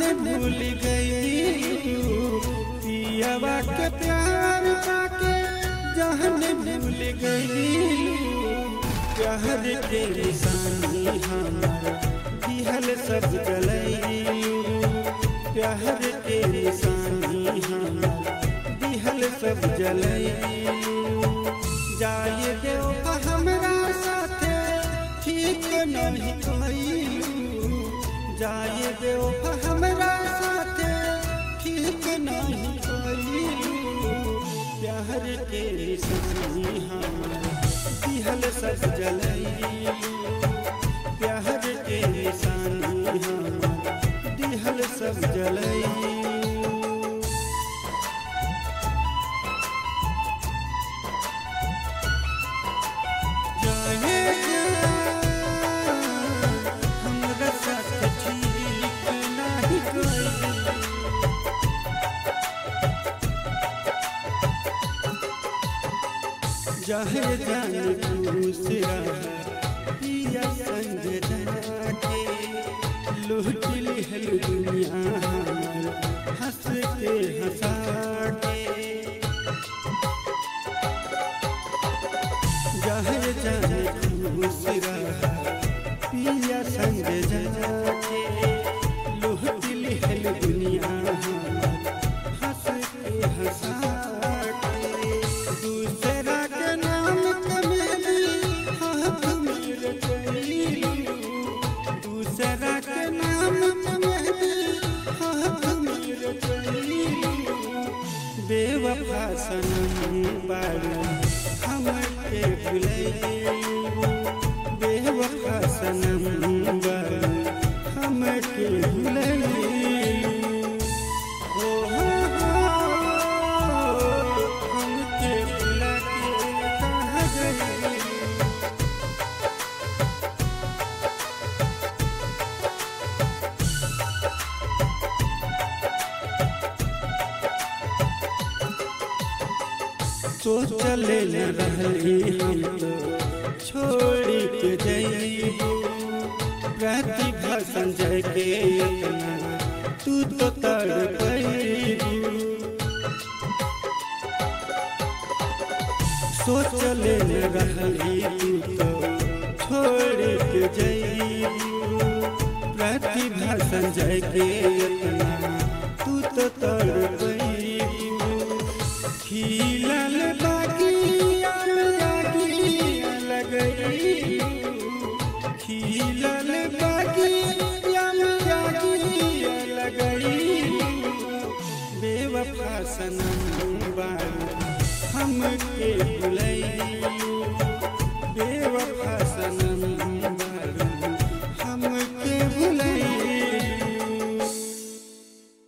भूल गई पियावा के प्यार पाके जहन भूल गई प्यार के निशानी हमार दिहल सब जलई प्यार के निशानी हमार दिहल सब जलई जाए देव हमरा साथे ठीक नहीं कइलू जाए देव हमरा साथे ठीक नहीं कइलू प्यार के निशानी हमार दिहल सब जलई प्यार के निशानी हमार दिहल सब जलई जाए हमरा साथ ठीक नाही कइलू जहे जान दूसरा पिया संग जाके लूट लिहल दुनिया हमार हंस के हंसा के जहे जान दूसरा पिया संग जाके लूट लिहल दुनिया हमार हंस के हंसा के दूसरा के नाम कमेली हाथ में रचैलू दूसरा के नाम कमेली हाथ में रचैलू बेवफा सनम बारू हम के भुलैलू बेवफा सनम बारू हम के भुलैलू ओ हो हो हमके भुला के कहाँ गई सोचले न रहली हम तो छोड़ी के जइबू प्रतिभा संजय के इतना तू तो तड़पैबू सोचले न रहली तू तो छोड़ के जइबू प्रतिभा संजय के इतना तू तो तड़पैबू खिलल बागिया लागिया लगई खिलल बागिया लागिया लगई बेवफा सनम बारू हम के भुलई बेवफा सनम